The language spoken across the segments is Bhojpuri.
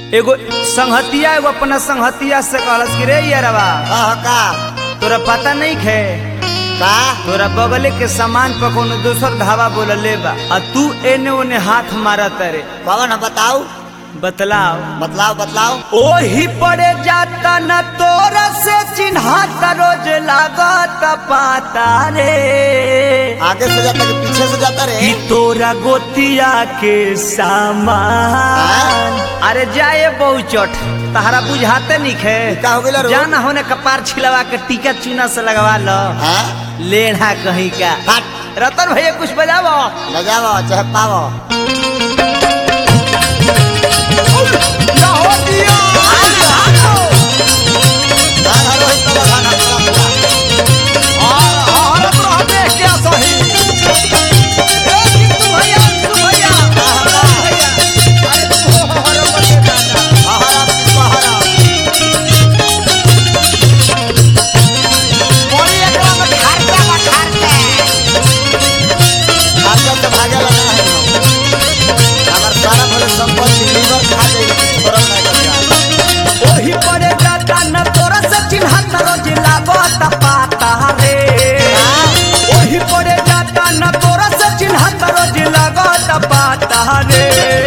एगो संहतिया एगो अपना संहतिया से कहलस कि रे यारवा कह का तोरा पता नहीं खे का तोरा बगले के सामान पर कोनो दोसर धावा बोलले बा आ तू एने ओने हाथ मारत रे कौन है बताऊ बतलाओ बतलाओ बतलाओ ओही पड़े जाता न तोरा से चिन्हात रोज लागत पाता रे आगे से जाता कि पीछे से जाता रे कि तोरा गोतिया के सामान अरे जाए बहुचट तहरा बुझाते निखे का हो गइला रो? जाना होने कपार छिलवा के टीका चूना से लगवा लो हाँ लेढ़ा कहीं का हट रतन भैया कुछ बजावो बजावो चाहे पावो गान हरो ही तो बजाना पूरा पूरा। पहरा पहरा खाजा से भागे लगा है अगर सारा भले संपत्ति लीवर खा जाए छोड़ा नहीं करता ओही पड़े जाता न तोरा से चिन्हत रोज लागत पाता रे ओही पड़े जाता न तोरा से चिन्हत रोज लागत पाता रे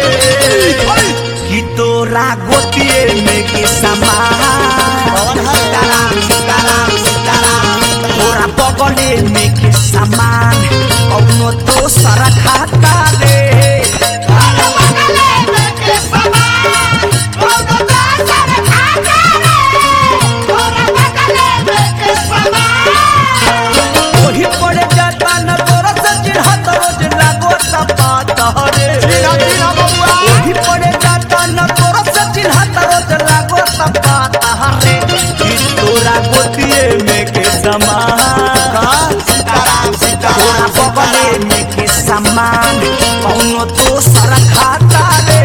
कि तोरा गोतिए में के समान कौन है? सीताराम सीताराम सीताराम तोरा बगले में के समान कौनो दोसर खाता रे ओही पड़े जाता न तोरा से चिन्हत रोज लागत पाता रे ओही पड़े जाता न तोरा से चिन्हत रोज लागत पाता रे कि तोरा गोतिए में के समान सीताराम तोरा सीताराम बगले सीताराम में के समान कौनो दोसर खाता रे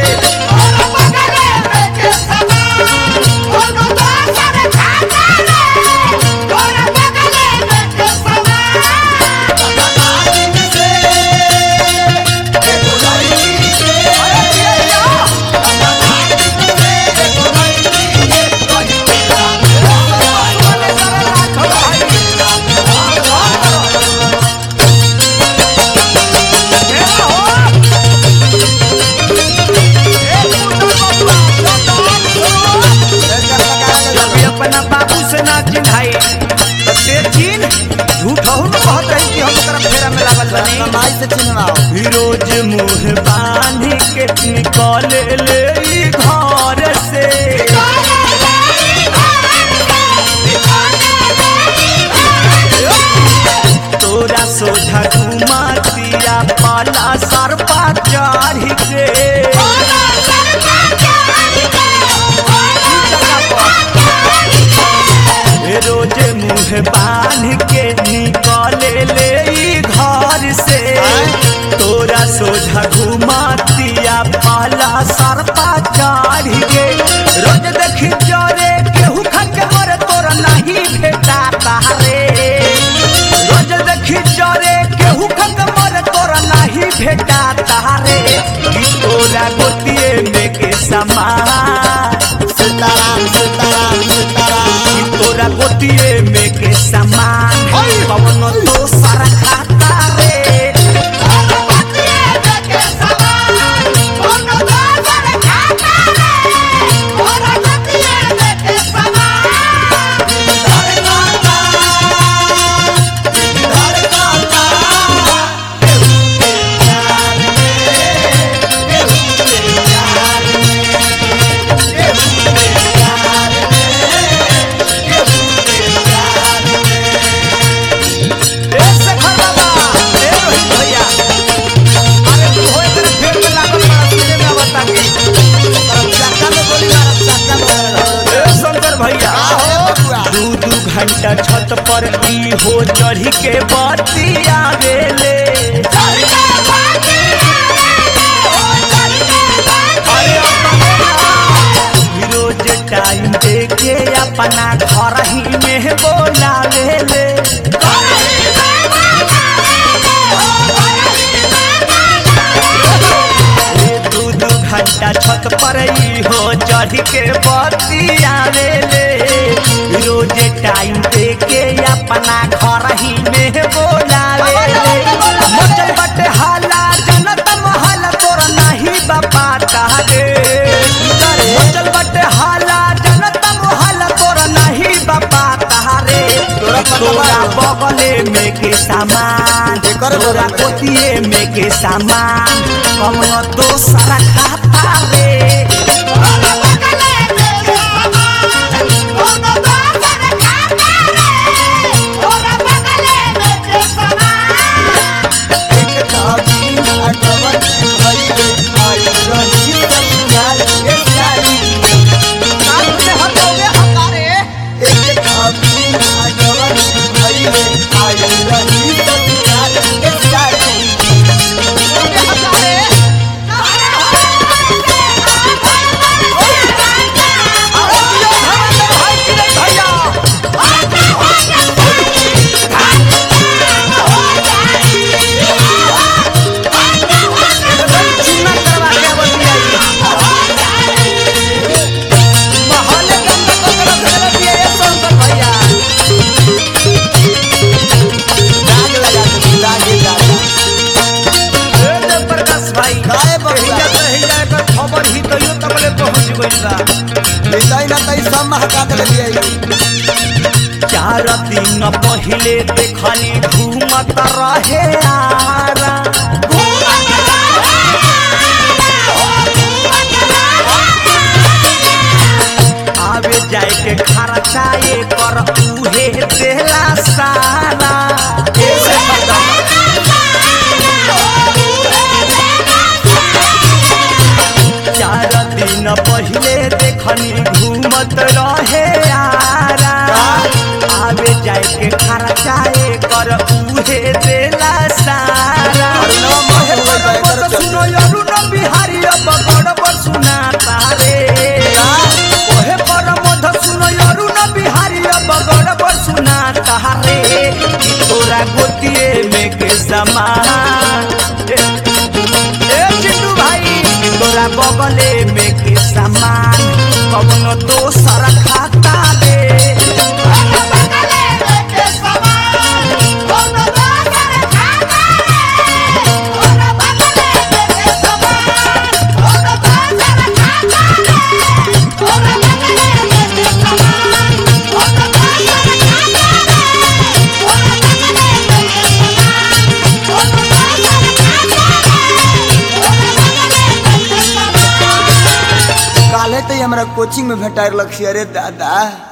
जब भी अपना बाबू से ना चिन्हाई तो ते चिन्ह झूठ हो न कहत रही कि हम तरफ फेरा में लागल बनी माई से चिन्हवाओ फिरोज मुंह बांध के निकल ले ई घर से तोरा सोझा घुमातिया पाला सरपा चढ़ के रोज मुंह बांध के निकल ले ई घर से तोरा सोझा घुमातिया पाला सरपा चढ़ के रोज देखी चोरे केहू खा के मरे तोरा नहीं भेटा तारे रोज देखी चोरे केहू खा के मरे तोरा नहीं भेटा तारे कि तोरा गोतिए में के समान सीताराम सीताराम सीताराम कि तोरा गोतिए में के समान कवनो दोसर खाता रे ए शेखर बाबा ए रोहित भैया अरे तू होए तेरे फेर में लागल बड़ा सीधे में बता के चक्का में गोली मारब चक्का में मारब। ए शंकर भैया का हो बबुआ? दू दू घंटा छत पर ई हो चढ़ी के बत्ती आवेले रोज टाइम देके अपना घर ही में बोलावेले ए दू दू घंटा छत पर ई हो चढ़ के बतियावे ले रोजे टाइम दे के अपना घर ही में बोलावे ले मचल बटे हाला जनत महल तोर नहीं बापा तारे मचल बटे हाला जनत महल तोर नहीं बापा तारे तोरा पता तोरा बा? बगले में के सामान एकर तोरा बगल में। कोतिए में के सामान कमनो दोसरा खाता रे काहे बबुआ? खबर ही तो यो तबले पहुंच गइल बा चार दिन पहिले देखली घूमत रहे आरा आवे जाए के खर्चाए कर उहे देला सारा ऐसे बता चार दिन पहिले देखनी घूमत रहे आरा आवे जाए के खर्चाए कर उहे देला सारा अरुणवा माहे हुए बा, एकर चलते। सुनो अरुण बिहारी अब गड़बड़ सुना तारे ओहे पर मध सुनो अरुण बिहारी अब गड़बड़ सुना तारे कि तोरा गोतिए में के समान ए चिंटू भाई तोरा बगले में के सामान कवनो दोसर खाता दे काले तो हमरा कोचिंग में भेटार लक्ष्य अरे दादा